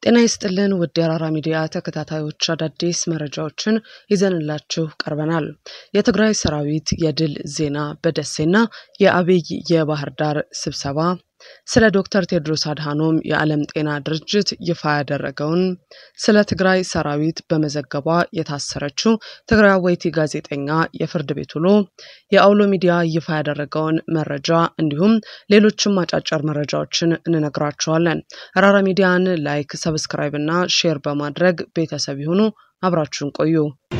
ጤና ይስጥልን ውድ የአራራ ሚዲያ ተከታታዮች አዳዲስ መረጃዎችን ይዘንላችሁ ቀርበናል። የትግራይ ሰራዊት የድል ዜና በደሴና የአብይ የባህር ዳር ስብሰባ ስለ ዶክተር ቴድሮስ አድሃኖም የዓለም ጤና ድርጅት ይፋ ያደረገውን ስለ ትግራይ ሰራዊት በመዘገቧ የታሰረችው ትግራዋይቲ ጋዜጠኛ የፍርድ ቤት ውሎ የአውሎ ሚዲያ ይፋ ያደረገውን መረጃ እንዲሁም ሌሎችም አጫጭር መረጃዎችን እንነግራችኋለን። አራራ ሚዲያን ላይክ፣ ሰብስክራይብ እና ሼር በማድረግ ቤተሰብ ይሁኑ። አብራችሁን ቆዩ።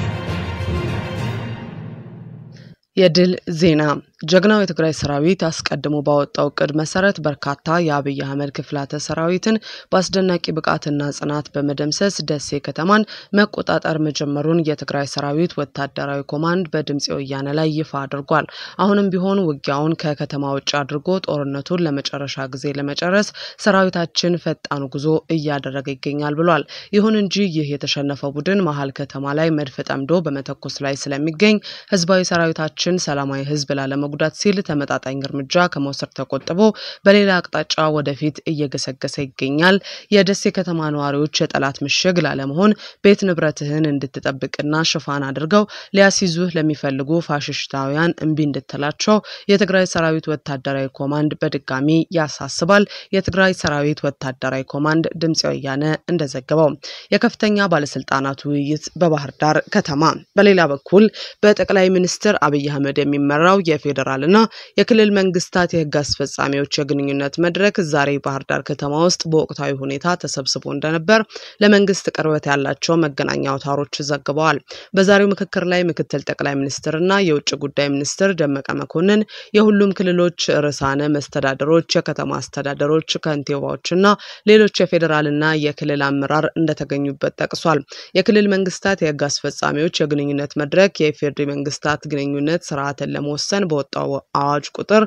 የድል ዜና ጀግናው የትግራይ ሰራዊት አስቀድሞ ባወጣው እቅድ መሰረት በርካታ የአብይ አህመድ ክፍላተ ሰራዊትን በአስደናቂ ብቃትና ጽናት በመደምሰስ ደሴ ከተማን መቆጣጠር መጀመሩን የትግራይ ሰራዊት ወታደራዊ ኮማንድ በድምፂ ወያነ ላይ ይፋ አድርጓል። አሁንም ቢሆን ውጊያውን ከከተማ ውጭ አድርጎ ጦርነቱን ለመጨረሻ ጊዜ ለመጨረስ ሰራዊታችን ፈጣን ጉዞ እያደረገ ይገኛል ብሏል። ይሁን እንጂ ይህ የተሸነፈው ቡድን መሀል ከተማ ላይ መድፍ ጠምዶ በመተኮስ ላይ ስለሚገኝ ህዝባዊ ሰራዊታችን ሰላማዊ ህዝብ ላለመጉዳት ሲል ተመጣጣኝ እርምጃ ከመውሰድ ተቆጥቦ በሌላ አቅጣጫ ወደፊት እየገሰገሰ ይገኛል። የደሴ ከተማ ነዋሪዎች የጠላት ምሽግ ላለመሆን ቤት ንብረትህን እንድትጠብቅና ሽፋን አድርገው ሊያስይዙህ ለሚፈልጉ ፋሽስታውያን እምቢ እንድትላቸው የትግራይ ሰራዊት ወታደራዊ ኮማንድ በድጋሚ ያሳስባል። የትግራይ ሰራዊት ወታደራዊ ኮማንድ ድምፂ ወያነ እንደዘገበው የከፍተኛ ባለስልጣናት ውይይት በባህር ዳር ከተማ። በሌላ በኩል በጠቅላይ ሚኒስትር አብይ አህመድ የሚመራው የፌዴራልና የክልል መንግስታት የህግ አስፈጻሚዎች የግንኙነት መድረክ ዛሬ ባህር ዳር ከተማ ውስጥ በወቅታዊ ሁኔታ ተሰብስቦ እንደነበር ለመንግስት ቅርበት ያላቸው መገናኛ አውታሮች ዘግበዋል። በዛሬው ምክክር ላይ ምክትል ጠቅላይ ሚኒስትርና የውጭ ጉዳይ ሚኒስትር ደመቀ መኮንን፣ የሁሉም ክልሎች ርዕሳነ መስተዳደሮች፣ የከተማ አስተዳደሮች ከንቲባዎችና ሌሎች የፌዴራልና የክልል አመራር እንደተገኙበት ጠቅሷል። የክልል መንግስታት የህግ አስፈጻሚዎች የግንኙነት መድረክ የኢፌዴሪ መንግስታት ግንኙነት ስርዓትን ለመወሰን በወጣው አዋጅ ቁጥር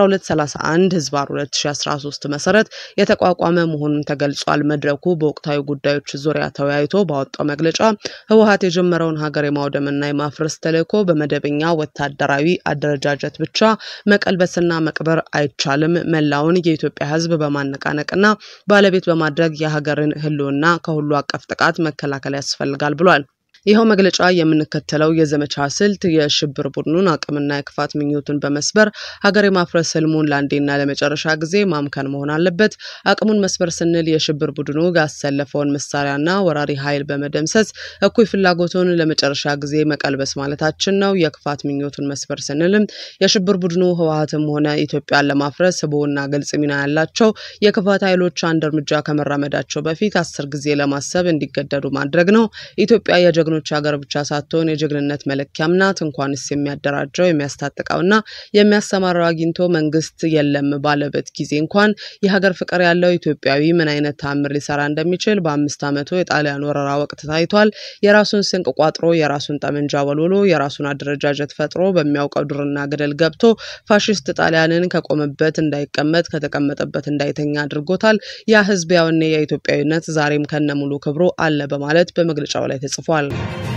1231 ህዝባር 2013 መሰረት የተቋቋመ መሆኑን ተገልጿል። መድረኩ በወቅታዊ ጉዳዮች ዙሪያ ተወያይቶ ባወጣው መግለጫ ህወሀት የጀመረውን ሀገር የማውደምና የማፍረስ ተልዕኮ በመደበኛ ወታደራዊ አደረጃጀት ብቻ መቀልበስና መቅበር አይቻልም። መላውን የኢትዮጵያ ህዝብ በማነቃነቅና ባለቤት በማድረግ የሀገርን ህልውና ከሁሉ አቀፍ ጥቃት መከላከል ያስፈልጋል ብሏል። ይኸው መግለጫ የምንከተለው የዘመቻ ስልት የሽብር ቡድኑን አቅምና የክፋት ምኞቱን በመስበር ሀገር የማፍረስ ህልሙን ለአንዴና ለመጨረሻ ጊዜ ማምከን መሆን አለበት። አቅሙን መስበር ስንል የሽብር ቡድኑ ያሰለፈውን መሳሪያና ወራሪ ኃይል በመደምሰስ እኩይ ፍላጎቱን ለመጨረሻ ጊዜ መቀልበስ ማለታችን ነው። የክፋት ምኞቱን መስበር ስንልም የሽብር ቡድኑ ህወሀትም ሆነ ኢትዮጵያን ለማፍረስ ህቡዕና ግልጽ ሚና ያላቸው የክፋት ኃይሎች አንድ እርምጃ ከመራመዳቸው በፊት አስር ጊዜ ለማሰብ እንዲገደዱ ማድረግ ነው። ኢትዮጵያ የጀግኖ ጀግኖች ሀገር ብቻ ሳትሆን የጀግንነት መለኪያም ናት። እንኳንስ የሚያደራጀው የሚያስታጥቀውና የሚያሰማራው አግኝቶ መንግስት የለም ባለበት ጊዜ እንኳን የሀገር ፍቅር ያለው ኢትዮጵያዊ ምን አይነት ተአምር ሊሰራ እንደሚችል በአምስት ዓመቱ የጣሊያን ወረራ ወቅት ታይቷል። የራሱን ስንቅ ቋጥሮ፣ የራሱን ጠመንጃ ወልውሎ፣ የራሱን አደረጃጀት ፈጥሮ በሚያውቀው ዱርና ገደል ገብቶ ፋሽስት ጣሊያንን ከቆመበት እንዳይቀመጥ ከተቀመጠበት እንዳይተኛ አድርጎታል። ያ ህዝብ ያውኔ የኢትዮጵያዊነት ዛሬም ከነሙሉ ክብሩ አለ በማለት በመግለጫው ላይ ተጽፏል።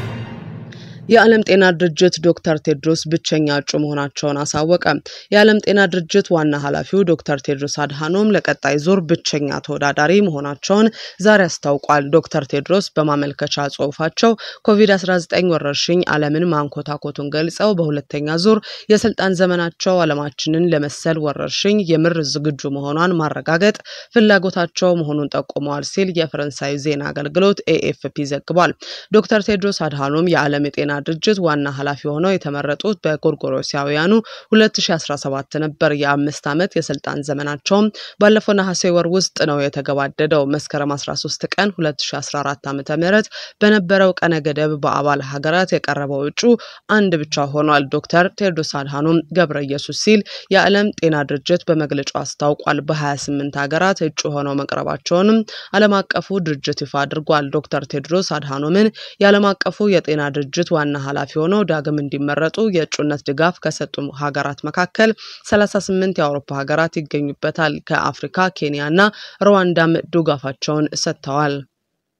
የዓለም ጤና ድርጅት ዶክተር ቴድሮስ ብቸኛ እጩ መሆናቸውን አሳወቀ። የዓለም ጤና ድርጅት ዋና ኃላፊው ዶክተር ቴድሮስ አድሃኖም ለቀጣይ ዙር ብቸኛ ተወዳዳሪ መሆናቸውን ዛሬ አስታውቋል። ዶክተር ቴድሮስ በማመልከቻ ጽሑፋቸው ኮቪድ-19 ወረርሽኝ ዓለምን ማንኮታኮቱን ገልጸው በሁለተኛ ዙር የስልጣን ዘመናቸው ዓለማችንን ለመሰል ወረርሽኝ የምር ዝግጁ መሆኗን ማረጋገጥ ፍላጎታቸው መሆኑን ጠቁመዋል ሲል የፈረንሳይ ዜና አገልግሎት ኤኤፍፒ ዘግቧል። ዶክተር ቴድሮስ አድሃኖም የዓለም የጤና ድርጅት ዋና ኃላፊ ሆነው የተመረጡት በጎርጎሮሲያውያኑ 2017 ነበር። የአምስት ዓመት የስልጣን ዘመናቸውም ባለፈው ነሐሴ ወር ውስጥ ነው የተገባደደው። መስከረም 13 ቀን 2014 ዓ ም በነበረው ቀነ ገደብ በአባል ሀገራት የቀረበው እጩ አንድ ብቻ ሆኗል። ዶክተር ቴድሮስ አድሃኖም ገብረ ኢየሱስ ሲል የዓለም ጤና ድርጅት በመግለጫው አስታውቋል። በ28 ሀገራት እጩ ሆነው መቅረባቸውንም ዓለም አቀፉ ድርጅት ይፋ አድርጓል። ዶክተር ቴድሮስ አድሃኖምን የዓለም አቀፉ የጤና ድርጅት ዋና ኃላፊ ሆነው ዳግም እንዲመረጡ የእጩነት ድጋፍ ከሰጡ ሀገራት መካከል 38 የአውሮፓ ሀገራት ይገኙበታል። ከአፍሪካ ኬንያ እና ሩዋንዳም ድጋፋቸውን ሰጥተዋል።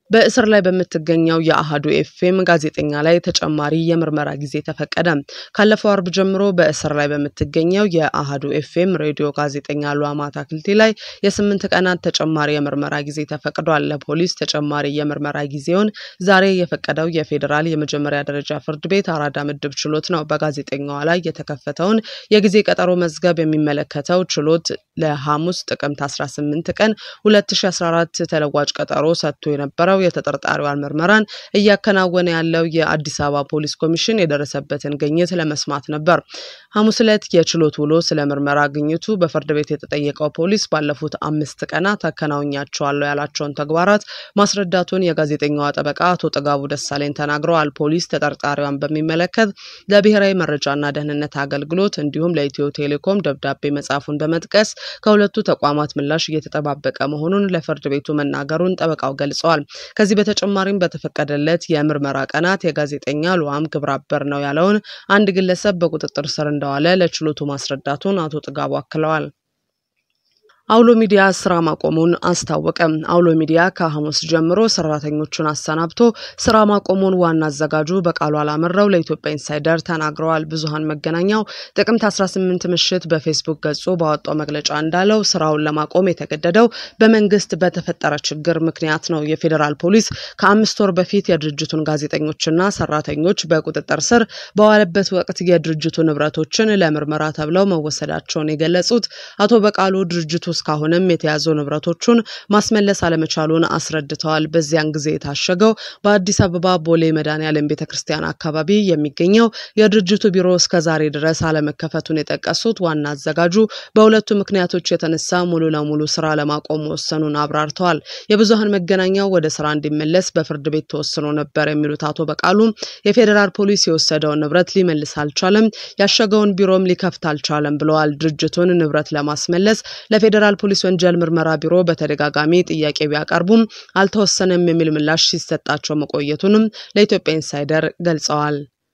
በእስር ላይ በምትገኘው የአሃዱ ኤፍኤም ጋዜጠኛ ላይ ተጨማሪ የምርመራ ጊዜ ተፈቀደ። ካለፈው አርብ ጀምሮ በእስር ላይ በምትገኘው የአሃዱ ኤፍኤም ሬዲዮ ጋዜጠኛ ሉዓማ አታክልቲ ላይ የስምንት ቀናት ተጨማሪ የምርመራ ጊዜ ተፈቅዷል። ለፖሊስ ተጨማሪ የምርመራ ጊዜውን ዛሬ የፈቀደው የፌዴራል የመጀመሪያ ደረጃ ፍርድ ቤት አራዳ ምድብ ችሎት ነው። በጋዜጠኛዋ ላይ የተከፈተውን የጊዜ ቀጠሮ መዝገብ የሚመለከተው ችሎት ለሐሙስ ጥቅምት 18 ቀን 2014 ተለዋጭ ቀጠሮ ሰጥቶ የነበረው የተጠርጣሪዋን ምርመራን እያከናወነ ያለው የአዲስ አበባ ፖሊስ ኮሚሽን የደረሰበትን ግኝት ለመስማት ነበር። ሐሙስ ዕለት የችሎት ውሎ ስለ ምርመራ ግኝቱ በፍርድ ቤት የተጠየቀው ፖሊስ ባለፉት አምስት ቀናት አከናውኛቸዋለሁ ያላቸውን ተግባራት ማስረዳቱን የጋዜጠኛዋ ጠበቃ አቶ ጥጋቡ ደሳለኝ ተናግረዋል። ፖሊስ ተጠርጣሪዋን በሚመለከት ለብሔራዊ መረጃና ደህንነት አገልግሎት እንዲሁም ለኢትዮ ቴሌኮም ደብዳቤ መጻፉን በመጥቀስ ከሁለቱ ተቋማት ምላሽ እየተጠባበቀ መሆኑን ለፍርድ ቤቱ መናገሩን ጠበቃው ገልጸዋል። ከዚህ በተጨማሪም በተፈቀደለት የምርመራ ቀናት የጋዜጠኛ ሉዓም ግብረ አበር ነው ያለውን አንድ ግለሰብ በቁጥጥር ስር እንደዋለ ለችሎቱ ማስረዳቱን አቶ ጥጋቡ አክለዋል። አውሎ ሚዲያ ስራ ማቆሙን አስታወቀ። አውሎ ሚዲያ ከሐሙስ ጀምሮ ሰራተኞቹን አሰናብቶ ስራ ማቆሙን ዋና አዘጋጁ በቃሉ አላመረው ለኢትዮጵያ ኢንሳይደር ተናግረዋል። ብዙሃን መገናኛው ጥቅምት 18 ምሽት በፌስቡክ ገጹ ባወጣው መግለጫ እንዳለው ስራውን ለማቆም የተገደደው በመንግስት በተፈጠረ ችግር ምክንያት ነው። የፌዴራል ፖሊስ ከአምስት ወር በፊት የድርጅቱን ጋዜጠኞችና ሰራተኞች በቁጥጥር ስር በዋለበት ወቅት የድርጅቱ ንብረቶችን ለምርመራ ተብለው መወሰዳቸውን የገለጹት አቶ በቃሉ ድርጅቱ እስካሁንም የተያዙ ንብረቶቹን ማስመለስ አለመቻሉን አስረድተዋል። በዚያን ጊዜ የታሸገው በአዲስ አበባ ቦሌ መድኃኔዓለም ቤተ ክርስቲያን አካባቢ የሚገኘው የድርጅቱ ቢሮ እስከ ዛሬ ድረስ አለመከፈቱን የጠቀሱት ዋና አዘጋጁ በሁለቱ ምክንያቶች የተነሳ ሙሉ ለሙሉ ስራ ለማቆም መወሰኑን አብራርተዋል። የብዙሃን መገናኛው ወደ ስራ እንዲመለስ በፍርድ ቤት ተወስኖ ነበር የሚሉት አቶ በቃሉ የፌዴራል ፖሊስ የወሰደውን ንብረት ሊመልስ አልቻለም፣ ያሸገውን ቢሮም ሊከፍት አልቻለም ብለዋል። ድርጅቱን ንብረት ለማስመለስ ለፌዴራል ፖሊስ ወንጀል ምርመራ ቢሮ በተደጋጋሚ ጥያቄ ቢያቀርቡም አልተወሰነም የሚል ምላሽ ሲሰጣቸው መቆየቱንም ለኢትዮጵያ ኢንሳይደር ገልጸዋል።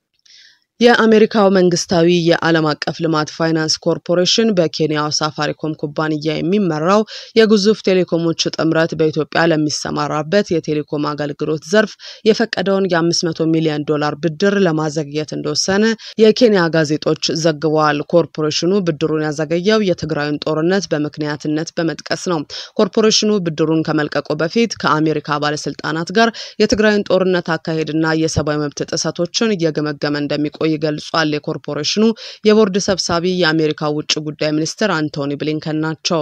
የአሜሪካው መንግስታዊ የዓለም አቀፍ ልማት ፋይናንስ ኮርፖሬሽን በኬንያው ሳፋሪኮም ኩባንያ የሚመራው የግዙፍ ቴሌኮሞች ጥምረት በኢትዮጵያ ለሚሰማራበት የቴሌኮም አገልግሎት ዘርፍ የፈቀደውን የ500 ሚሊዮን ዶላር ብድር ለማዘግየት እንደወሰነ የኬንያ ጋዜጦች ዘግበዋል። ኮርፖሬሽኑ ብድሩን ያዘገየው የትግራዩን ጦርነት በምክንያትነት በመጥቀስ ነው። ኮርፖሬሽኑ ብድሩን ከመልቀቁ በፊት ከአሜሪካ ባለስልጣናት ጋር የትግራዩን ጦርነት አካሄድና የሰብአዊ መብት ጥሰቶችን እየገመገመ እንደሚቆ ገልጿል። የኮርፖሬሽኑ የቦርድ ሰብሳቢ የአሜሪካ ውጭ ጉዳይ ሚኒስትር አንቶኒ ብሊንከን ናቸው።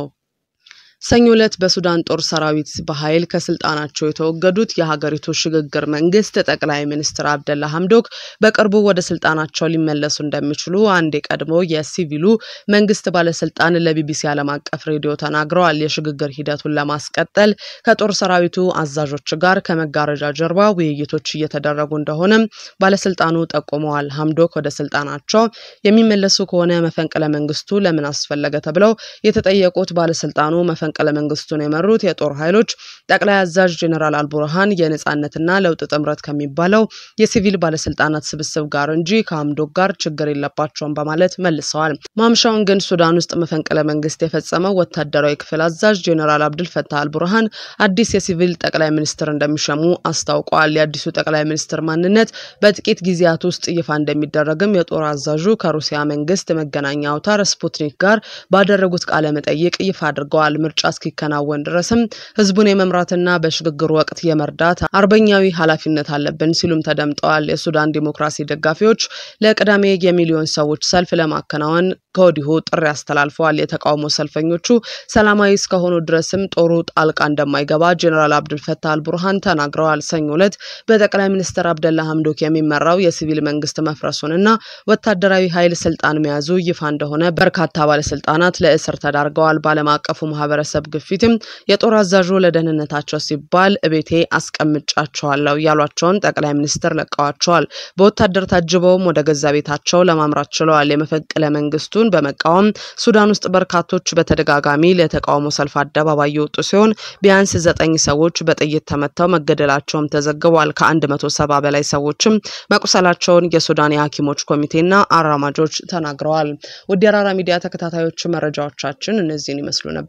ሰኞ ዕለት በሱዳን ጦር ሰራዊት በኃይል ከስልጣናቸው የተወገዱት የሀገሪቱ ሽግግር መንግስት ጠቅላይ ሚኒስትር አብደላ ሐምዶክ በቅርቡ ወደ ስልጣናቸው ሊመለሱ እንደሚችሉ አንድ የቀድሞ የሲቪሉ መንግስት ባለስልጣን ለቢቢሲ ዓለም አቀፍ ሬዲዮ ተናግረዋል። የሽግግር ሂደቱን ለማስቀጠል ከጦር ሰራዊቱ አዛዦች ጋር ከመጋረጃ ጀርባ ውይይቶች እየተደረጉ እንደሆነም ባለስልጣኑ ጠቁመዋል። ሐምዶክ ወደ ስልጣናቸው የሚመለሱ ከሆነ መፈንቅለ መንግስቱ ለምን አስፈለገ ተብለው የተጠየቁት ባለስልጣኑ መፈንቅለ መንግስቱን የመሩት የጦር ኃይሎች ጠቅላይ አዛዥ ጄኔራል አልቡርሃን የነጻነትና ለውጥ ጥምረት ከሚባለው የሲቪል ባለስልጣናት ስብስብ ጋር እንጂ ከሐምዶክ ጋር ችግር የለባቸውም በማለት መልሰዋል። ማምሻውን ግን ሱዳን ውስጥ መፈንቅለ መንግስት የፈጸመው ወታደራዊ ክፍል አዛዥ ጄኔራል አብድል ፈታህ አልቡርሃን አዲስ የሲቪል ጠቅላይ ሚኒስትር እንደሚሸሙ አስታውቀዋል። የአዲሱ ጠቅላይ ሚኒስትር ማንነት በጥቂት ጊዜያት ውስጥ ይፋ እንደሚደረግም የጦር አዛዡ ከሩሲያ መንግስት መገናኛ አውታር ስፑትኒክ ጋር ባደረጉት ቃለ መጠይቅ ይፋ አድርገዋል። ምርጫ እስኪከናወን ድረስም ህዝቡን የመምራትና በሽግግር ወቅት የመርዳት አርበኛዊ ኃላፊነት አለብን ሲሉም ተደምጠዋል። የሱዳን ዲሞክራሲ ደጋፊዎች ለቅዳሜ የሚሊዮን ሰዎች ሰልፍ ለማከናወን ከወዲሁ ጥሪ አስተላልፈዋል። የተቃውሞ ሰልፈኞቹ ሰላማዊ እስከሆኑ ድረስም ጦሩ ጣልቃ እንደማይገባ ጄኔራል አብዱልፈታህ አልቡርሃን ተናግረዋል። ሰኞ ዕለት በጠቅላይ ሚኒስትር አብደላ ሐምዶክ የሚመራው የሲቪል መንግስት መፍረሱንና ወታደራዊ ኃይል ስልጣን መያዙ ይፋ እንደሆነ በርካታ ባለስልጣናት ለእስር ተዳርገዋል። በዓለም አቀፉ ማህበረሰብ ግፊትም የጦር አዛዡ ለደህንነታቸው ሲባል እቤቴ አስቀምጫቸዋለሁ ያሏቸውን ጠቅላይ ሚኒስትር ለቀዋቸዋል። በወታደር ታጅበውም ወደ ገዛ ቤታቸው ለማምራት ችለዋል። የመፈንቅለ መንግስቱን በመቃወም ሱዳን ውስጥ በርካቶች በተደጋጋሚ ለተቃውሞ ሰልፍ አደባባይ የወጡ ሲሆን ቢያንስ ዘጠኝ ሰዎች በጥይት ተመተው መገደላቸውም ተዘግቧል። ከአንድ መቶ ሰባ በላይ ሰዎችም መቁሰላቸውን የሱዳን የሐኪሞች ኮሚቴና አራማጆች ተናግረዋል። ውድ የአራራ ሚዲያ ተከታታዮች መረጃዎቻችን እነዚህን ይመስሉ ነበረ።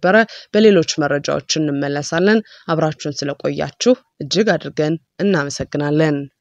በሌሎች መረጃዎች እንመለሳለን። አብራችሁን ስለቆያችሁ እጅግ አድርገን እናመሰግናለን።